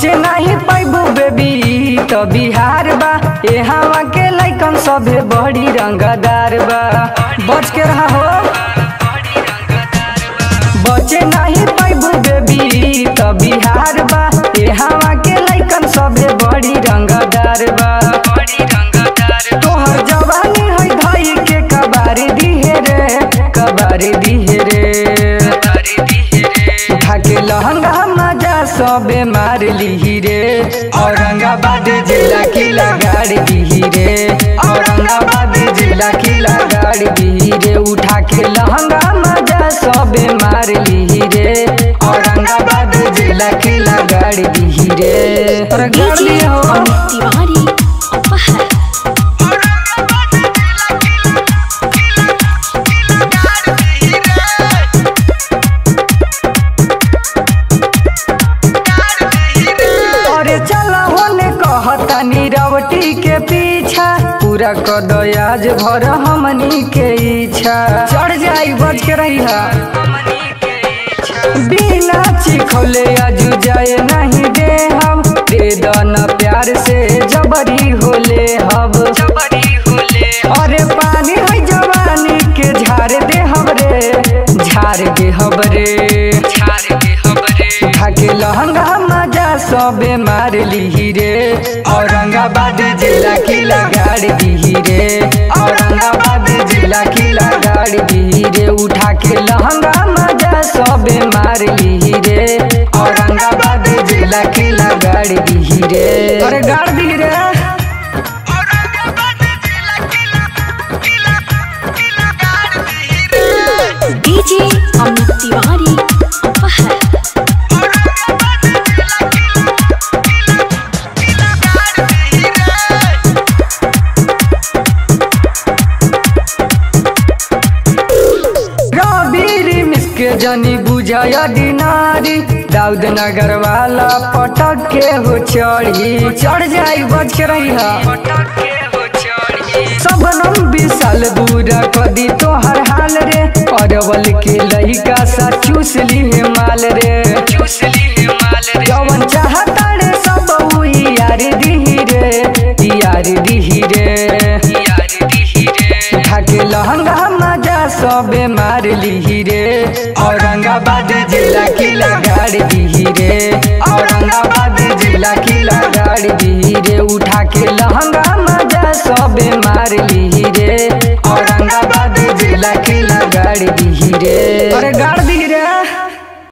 बचे नहीं पैबू बेबी तो बिहार बा यहाँ के लैकन सभे बड़ी रंगदार बा बच के रहा हो बचे नहीं पैबू बेबी तो बिहार बा यहाँ के लैकन सभे बड़ी रंगदार बा तोहर जवानी है धई के कबारी दिहे रे कबारी दिहे रे उठा के लहंगा मजा सबे मार ली रे औरंगाबाद जिला की लगाड़ दी रे औरंगाबाद जिला की लगाड़ दी रे उठा के लहंगा मजा सबे मार ली रे औरंगाबाद जिला की लगाड़ दी रे और गाड़ डीजे दिए हो अमित तिवारी अपहर अरे चला होने कहता नीरवटी के पीछा पूरा कर दो आज भर हमनी के इच्छा चढ़ जाई बच के रही बिना चिखले आजू जाए नहीं दे हम दे दन प्यार से जबरी होले हब अरे पानी है जवानी के झाड़ दे हमरे झाड़ दे हमरे उठा के लहंगा मजा सबे मार ली रे औरंगाबाद जिला की लगाड़ दी रे औरंगाबाद जिला की लगाड़ दी रे उठा के लहंगा मजा सबे मार ली रे औरंगाबाद जिला की लगाड़ दी रे अरे गाड़ दी रे डीजे अमित तिवारी अपहर रबीरी मिसके जनी बुझाय दिनारी दाऊद नगर वाला पटक के हो चढ़ी चढ़ जाई बच के रही सबनम विशाल बुरा कदी तोहर हाल रे अरवल के लइका सा चूस ली माल रे जवन चाहता रे सब उ यार दिही रे यार दिही रे उठा के लहंगा मजा सबे मार ली रे औरंगाबाद जिला की लगाड़ दी रे औरंगाबाद जिला की लगाड़ दी रे उठा के लहंगा मजा सबे मार ली रे औरंगाबाद